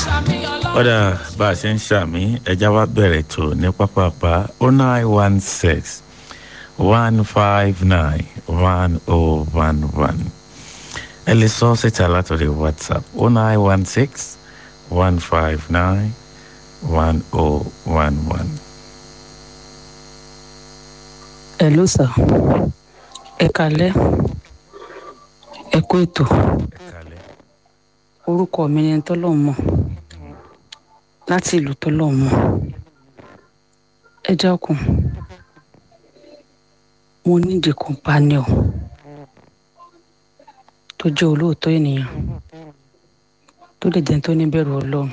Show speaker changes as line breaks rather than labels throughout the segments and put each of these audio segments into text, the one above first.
ọ̀dà bá a ṣe ń ṣàmì ẹja wa bẹ̀rẹ̀ tó ní pápápá o nine one six one five nine one oh one one ẹ lè sọ síta látọ̀rọ̀ whatsapp o nine one six one five nine one oh one one.
hello sir ẹ kalẹ ẹ kú ètò
ẹ kalẹ̀
orúkọ mi ni tọ́lọ́mọ láti ìlú tọ́lọ́mọ ẹ dákun mo nídìí companion tó jẹ́ olóòótọ́ ènìyàn tó lè jẹ́ tó níbẹ̀rù ọlọ́run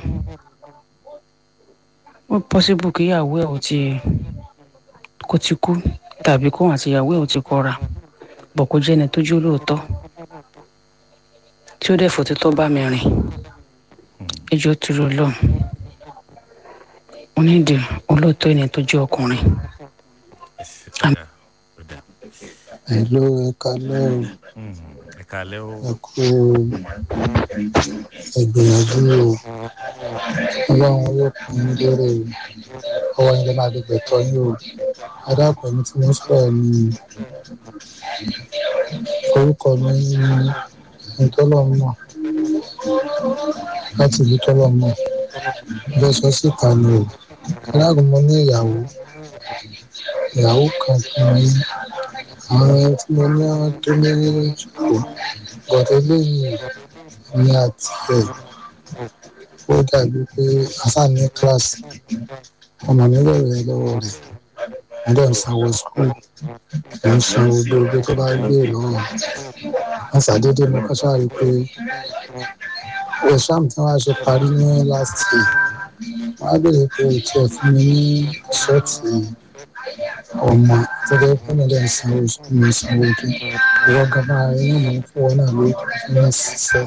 ó pọ́sibú kí ìyàwó ẹ̀ ò ti kó ti kú tàbí kóhun àti ìyàwó ẹ̀ ò ti kọra bọ̀ kó jẹ́ ẹni tó jẹ́ olóòótọ́ tí ó dẹ̀ fòtítọ́ bá mi rìn ẹjọ́ turu ọlọ́run mo nídìí olóòótọ́ ẹni tó jẹ́ ọkùnrin
ẹ ṣe ọ̀dà ọ̀dà
Hello, ẹ kalẹ́ o.
Mm, ẹ kalẹ̀ o
Ẹ kú ìgbìyànjú o. Ọlọ́run yóò kún un lérè o. Ọwọ́ ìjọba máa di gbẹ̀tọ́ yín o. Ẹ dákun ẹni tí mo ń sọ̀rọ̀ ni orúkọ mi ní Ntọ́lọ́mọ̀ láti ìlú Tọ́lọ́mọ̀. Bẹ́ẹ̀ sọ síta ni o. Ẹ dákun mo ní ìyàwó. Ìyàwó kan kan ní àwọn ẹni tí mo ní wọn tó ní ìṣòro bọ̀dọ̀ eléyìí ni àti ẹ̀ ó dàbí pé àṣà ní kíláàsì ọmọ mi bẹ̀rẹ̀ lọ́wọ́ rẹ̀ mo dẹ̀ ń sanwó skul mo ń sanwó gbogbo tó bá gbé lọ́wọ́ wọn ṣàdédé mo kọ́ sáré pé exam tí wọ́n á ṣe parí ní last year wọ́n á bèrè pé òtí ẹ̀ fún mi ní ṣọ́ọ̀tì ọmọ tó dẹ́ fún mi lẹ́yìn sanwó skul mi sanwó kí ìwọ gaba inú mi ń fún ọ náà ló fún mi ṣiṣẹ́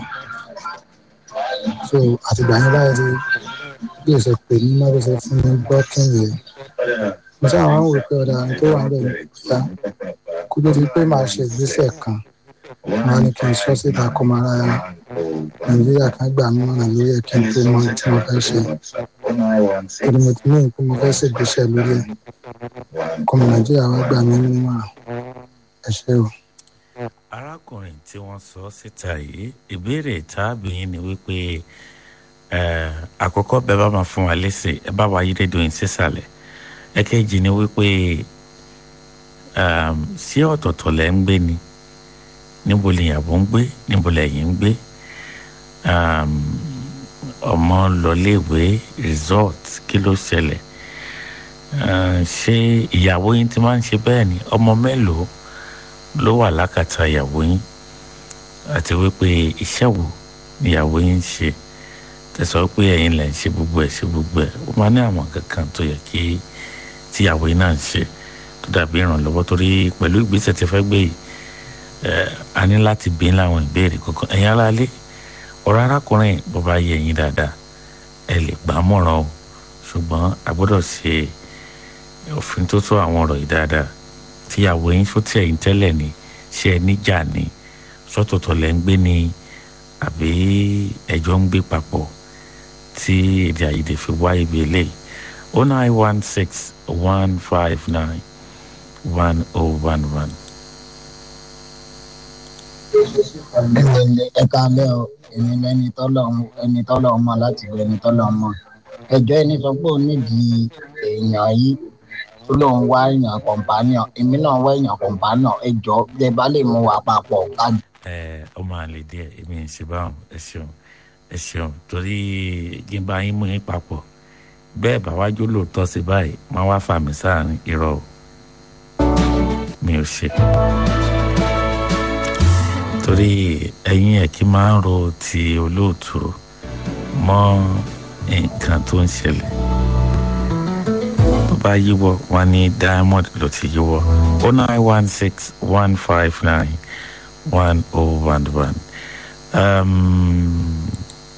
so àtìgbà yẹn báyìí bí o ṣe pè mí má bó ṣe fún mi blocking yẹn mo ṣáà wá ń wò pé ọ̀dà àwọn tó wà ń bẹ̀ ní ìyá kó tó di pé màá ṣe ìgbésẹ̀ kan máa ní kí n sọ síta kó máa ra nàìjíríà kan gbà mí mọ̀nà lórí ẹ̀ kí n tó mọ tí mo fẹ́ ṣe torí mo ti ní ìpín mo fẹ́ ṣe ìgbésẹ̀ lórí ẹ̀ kó mọ nàìjíríà wá gbà mí nímọ̀ràn ẹ ṣé o.
arákùnrin tí wọ́n sọ síta yìí ìbéèrè tábìyìn ni wípé eh, àkọ́kọ́ bẹ́ẹ̀ bá máa fún wa lẹ́sẹ̀ ẹ bá wa yí rédíò yín sísàlẹ̀ ẹ̀kejì ni wípé um, sí ọ̀tọ̀ọ̀tọ̀ lẹ́ ń gbé ni níbo lè yàgò ń gbé níbo lẹ́yìn ń gbé um, ọmọ lọléèwé resort kí ló ṣẹlẹ̀ uh, ṣé ìyàwó yín ti máa ń ṣe bẹ́ẹ̀ ni ọmọ mélòó ló wà lákàtà ìyàwó yín àti wípé iṣẹ́ wo ni ìyàwó yín ń ṣe tẹ̀sán pé ẹ̀yin lẹ̀ ń ṣe gbogbo ẹ̀ ṣe gbogbo ẹ̀ ó máa ní àwọn kankan tó yẹ kí tíyàwó yín náà ń ṣe tó dàbí ìrànlọ́wọ́ torí pẹ̀lú ìgbésẹ̀ tí ẹ fẹ́ gbé yìí ẹ̀ a ní láti bí ní àwọn ìbéèrè kankan ẹ̀yin aráalé ọ̀rọ̀ arákùnrin bó bá yẹ ẹ̀yin dáadáa ẹ lè gbà á mọ̀ràn o ṣùgbọ́n a gbọ́dọ̀ ṣe òfin tó tó àwọn ọ̀rọ̀ yìí dáadáa tíyàwó yín tó tẹ̀ yín tẹ́lẹ̀ ni ṣé ẹ níjà ni sọ́tọ̀tọ̀ lẹ́ ń gbé ni àbí ẹjọ́ ń gbé papọ̀ tí èdè àìyedè fi wá ibi eléyìí o nine one six one five nine one oh one one.
ẹ káalẹ́ o èmi lẹni tọ́lọ̀ ẹni tọ́lọ̀ mọ̀ láti lu ẹni tọ́lọ̀ mọ̀ ẹjọ́ ẹni sọ pé ó nídìí èèyàn yìí tó lóun wá èèyàn kọ̀ǹpánìọ̀ èmi náà wá èèyàn kọ̀ǹpánìọ̀ ẹjọ́ tẹ bá lè mú wa papọ̀ ká
ẹ ọmọ àlè díẹ̀ èmi ń ṣe báwọn ẹ ṣeun ẹ ṣeun torí gíba yín mú yín papọ̀ bẹ́ẹ̀ bá wájú lóòótọ́ sí báyìí máa wá fà mí sáàrin irọ́ o mi ò ṣe torí ẹ̀yin ẹ̀ kí máa ń ro ti olóòtú mọ́ nǹkan tó ń ṣẹlẹ̀ tó bá yíwọ́ wọn ní diamond ló ti yíwọ́ o nine one six one five nine one oh one one. Um,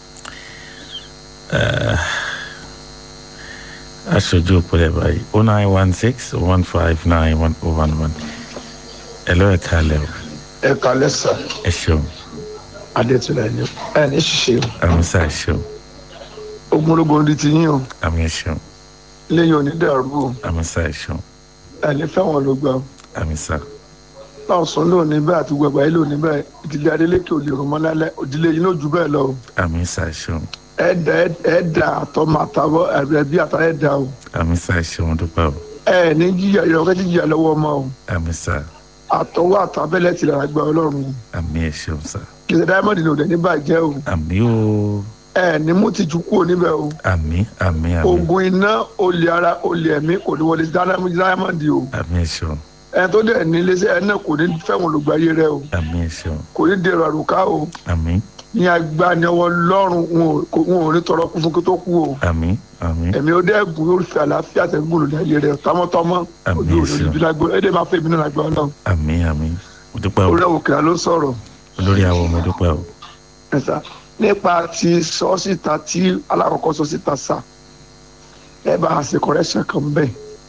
uh, aṣojú òpólẹ̀ báyìí o nine one six one five nine one oh one one. Hello ẹ kálẹ̀ o.
ẹ kalẹ sà
Ẹ ṣeun.
adétúnlẹ ni ẹ ní ṣiṣẹ o
Àmísà ẹ ṣeun.
ogunlógún di ti yín o
àmì ẹ ṣeun
lẹ́yìn òní dàrú o
àmì sá ẹ ṣeun
ẹni fẹ́wọ̀n ló gbà o
àmì sá
náà sùn lónìí bẹ́ẹ̀ àti gbogbo àyè lónìí bẹ́ẹ̀ ìdílé adélékè ò lè rò mọ́ lálẹ́ òdílé yín ló jù bẹ́ẹ̀ lọ o
àmì sá ẹ ṣeun
ẹ̀ẹ́dà ẹ̀ẹ́dà àtọ́mọ àtàwọ̀ ẹ̀bí àtà ẹ̀ẹ́dà o
àmì sá ẹ ṣeun dúpẹ́ o
ẹ̀ ní jíjà ìrọ̀kẹ́ jíjà lọ́wọ́ ọmọ o
àmì sá
àtọwọ́ àtàbẹ́lẹ̀ ti lára gba ọlọ́run
àmì ẹ ṣeun sá
kìsẹ̀ diamond ní òde ní bàjẹ́ o
àmì o
ẹ̀ ní mú tìjú kúrò níbẹ̀ o
àmì àmì àmì
ogun iná olè ara olè ẹ̀mí kò ní wọlé diamond o
àmì ẹ ṣeun
ẹ̀ tó dẹ̀ ní iléeṣẹ́ ẹ̀ náà kò ní fẹ́wọ̀n olùgbàyé rẹ o
àmì ẹ ṣeun
kò ní dèrò àrùká o
àmì
ní agbaniọwọ́ lọ́rùn wọn ò- kò- wọn ò ní tọrọ kún fún kí tó kú o
àmì àmì
ẹ̀mí ó dẹ́gun yóò fi àlàáfíà tẹ̀gbọ́n lòdì ayé rẹ tọmọtọmọ
Àmín,
ojú òde
Jésù.
ojú lágbó ẹ̀dẹ̀ máa fẹ́ mi náà lágbó ọlọ́run
àmì àmì mo dúpẹ́ o
orí òkèlà ló sọ̀rọ̀
olórí àwọn mo dúpẹ́ o
ẹ̀sà nípa ti sọ́síta tí alákọ̀ọ́kọ́ sọ́síta sà ẹ bá a ṣe correction kan bẹ́ẹ̀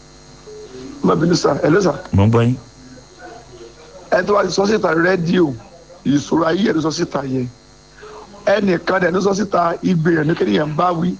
má bínú sà ẹ ló sà
mo ń gbọ́ yín
ẹ tó bá ti sọ́síta rédíò ìṣòro ayé ẹ̀ ló sọ́síta yẹn ẹnìkan dẹ̀ ló sọ́síta igbe ẹ̀ ní kéèyàn bá wí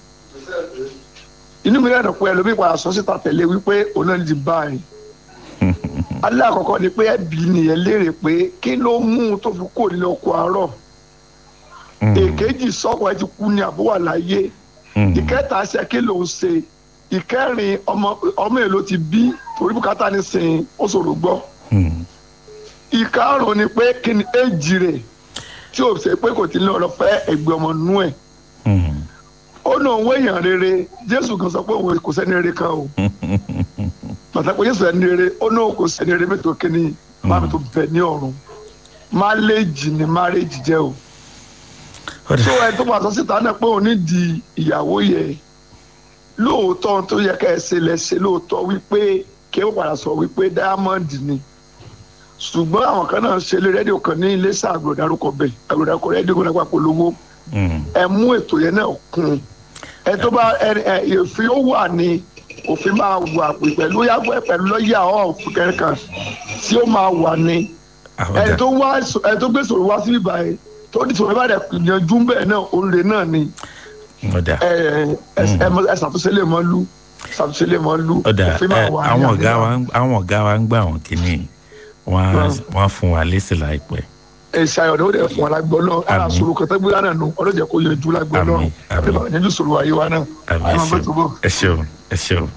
inú mi lẹ́nu pé ẹlòmíì padà sọ́síta tẹ̀lé wípé òun náà ti bá ẹ̀ alákọ̀ọ́kọ́ ni pé ẹbí nìyẹn léèrè pé kí ló mú un tó fi kó nílé oko àárọ̀
Mm,
èkejì sọ́kọ̀ ẹ ti kú ní àbúwà láyé
mm,
ìkẹta ṣe kí ló ń ṣe ìkẹrin ọmọ ọmọ èlò ti bí torí bùkátà ní sìn ó ṣòro gbọ́
mm,
ìkarùn ni pé kí ni éjì rẹ̀ tí o ṣe pé kò tí ń lọ lọ fẹ́ ẹgbẹ́ ọmọ nú ẹ̀
mm.
ó ní òun èèyàn rere jésù kan sọ pé òun kò sẹ́ni rere kan o pàtàkì jésù ẹni rere ó ní òun kò sẹ́ni rere mẹ́tò kíní máa mi tó bẹ̀ ní ọ̀run máléjì ni máréjì jẹ́ o
Ó dà.
tó ẹ tó pàṣọ síta náà pé òun ní di ìyàwó yẹ lóòótọ́ ohun tó yẹ ká ẹ ṣe lẹ ṣe lóòótọ́ wípé kí ó padà sọ wípé diamond ni ṣùgbọ́n àwọn kan náà ṣe lé rédíò kan ní iléeṣẹ́ àgbòdárúkọ bẹ̀ àgbòdárúkọ rédíò kan lápá polówó
Mm,
ẹ mú ètò yẹn náà kún ẹ tó bá ẹ ẹ òfin ó wà ní òfin máa wà pé pẹ̀lú yàgbọ́ pẹ̀lú lọ́ọ̀yà ọ̀f kẹ̀kẹ́ tí ó máa wà ní
ah, ó
ẹ
dà.
tó wá ẹ tó gbé sòrò wá síbí báyìí tó di sòrò ìbàdàn yanjú bẹ́ẹ̀ náà òǹlẹ̀ náà ni
ó dà.
ẹ ẹ ẹ mọ- ẹ ṣàtúnṣe lè mọ lú ṣàtúnṣe lè mọ lú
ó dà
òfin máa
ẹ,
wà ní
àwọn ọ̀gá
àbúrò.
wa ń- àwọn ọ̀gá wa ń gbà wọ́n kínní wọ́n á-
Mm.
wọ́n á fún wa lésì láìpẹ́
ẹ ṣayọ̀ ní ó dẹ̀ fún wa lágbọ́ náà ara
Àmín.
sòrò kan tẹ́gbẹ́ náà nù ọlọ́jẹ̀ kó yanjú lágbọ́ náà
Àmín, àmín.
ẹ bá yanjú sòrò ayé wa náà
àmì
ẹ
ẹ
máa bẹ́ tó bọ̀.
ṣeun ẹ ṣeun ẹ ṣeun.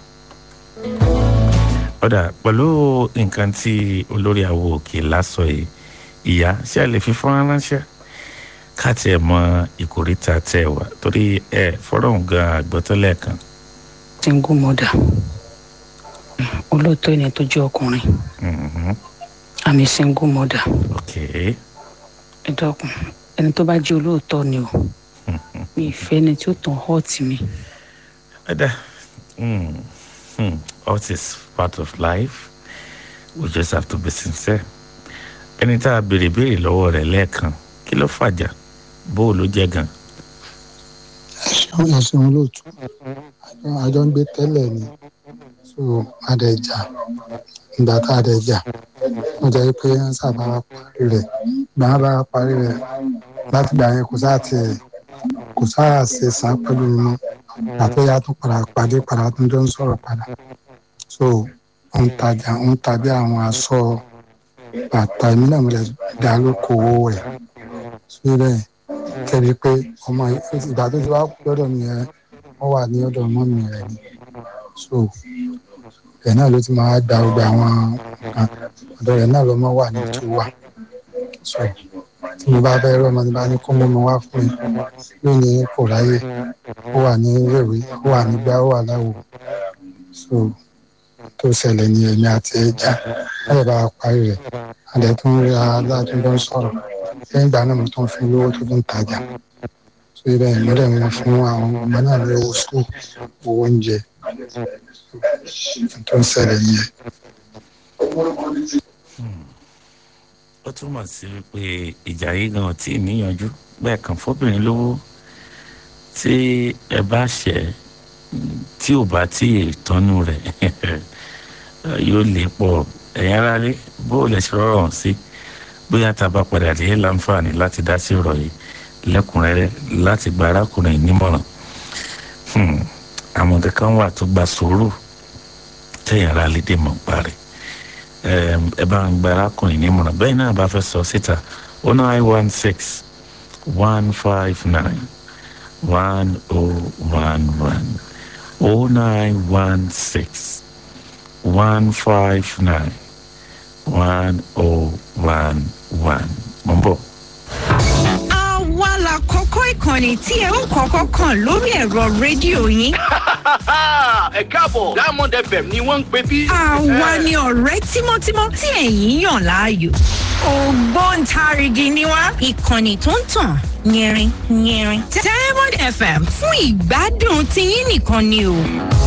ó dà pẹ̀lú nǹkan tí olórí àwo òkè lásọ yìí ìyá ṣé a lè fi fọ́nrán ránṣẹ́ ká tiẹ̀ mọ ìkórìtà tẹ̀ wá torí ẹ fọ́rọ̀ gan àgbọ́tọ́lẹ̀ kan.
single mother olóòótọ́ ẹni tó jẹ́ ọkùnrin
Mhm.
àmì single mother
ok
ẹ dákun ẹni tó bá jẹ́ olóòótọ́ ni o mi ì fẹ́ ẹni tí ó tàn hurt mi
ó dà Mm. Hmm. all is part of life we just have to be sincere ẹni tá a béèrè béèrè lọ́wọ́ rẹ̀ lẹ́ẹ̀kan kí ló fàjà bó o ló jẹ́ gan.
ẹ ṣeun ẹ ṣeun lóòtú àjọ àjọ ń gbé tẹ́lẹ̀ ni so adẹ̀jà ìgbà tá a dẹ̀ jà wọ́n jẹ́ pé wọ́n sábà wá parí rẹ̀ ìgbà wọn bá wá parí rẹ̀ láti gbà yẹn kò sáà tiẹ̀ kò sáà ṣe sá pẹ̀lú mi mọ́ àti ìyá tó padà pàdé padà tó jọ ń sọ̀rọ̀ padà so ó ń tajà ó ń ta bí àwọn aṣọ bàtà èmi náà mo lè dá lókòwò rẹ̀ síbẹ̀ kẹ́bi pé ọmọ ìgbà tó ti wá kú lọ́dọ̀ mi yẹn wọ́n wà ní ọ̀dọ̀ ọmọ mi rẹ̀ ni so ẹ̀ náà ló ti máa gba gbogbo àwọn nǹkan ọ̀dọ̀ rẹ̀ náà lọ́mọ wà ní tó wà so tí mo bá fẹ́ rọ́mọ tí bá ní kó mọ́mọ́ wá fún mi lónìí kò ráyè ó wà ní rèwé ó wà nígbà ó wà láwo so tó ṣẹlẹ̀ ní èmi àti ẹja wọ́n lè bá a parí rẹ̀ àdẹ tó ń rí aládùúgbò sọ̀rọ̀ lẹ́yìn ìgbà náà mo tún fi lówó tó tún tajà so ibẹ̀ ìmọ̀lẹ̀ wọn fún àwọn ọmọ náà ní owó sùn owó oúnjẹ tó ń ṣẹlẹ̀ nìyẹn.
ó túmọ̀ sí wípé ìjà yìí gan tí ì níyanjú bẹ́ẹ̀ kàn fọ́bìnrin lówó tí ẹ bá ṣẹ̀ mm, tí ò bá tí ì tọ́nu rẹ̀ yóò lè pọ̀ ẹ̀yin aráalé bó o lè ṣe rọrùn hàn sí bóyá tá a bá padà dé láǹfààní láti dá sí ọ̀rọ̀ yìí lẹ́kùnrẹ́rẹ́ láti gba arákùnrin yìí nímọ̀ràn àwọn kankan wà tó gba sòrò tẹ̀yìn ara lédè mọ̀ parí ẹ bá ń gba arákùnrin nímọ̀ràn bẹ́ẹ̀ náà bá fẹ́ sọ síta oh nine one six one five nine one oh one one oh nine one six one five nine one oh one one mo ń bọ̀.
àwa la kọ́kọ́ ìkànnì tí ẹ ń kọ́kọ́ kàn lórí ẹ̀rọ rédíò yín.
ẹ káàbọ̀ diamond fm ni wọ́n ń pè bí.
àwa ni ọ̀rẹ́ tímọ́tímọ́ tí ẹ̀yin yàn láàyò. ògbóǹtarìgì ni wá ìkànnì tó ń tàn yẹrin yẹrin. diamond fm fún ìgbádùn tiyín nìkan ni o.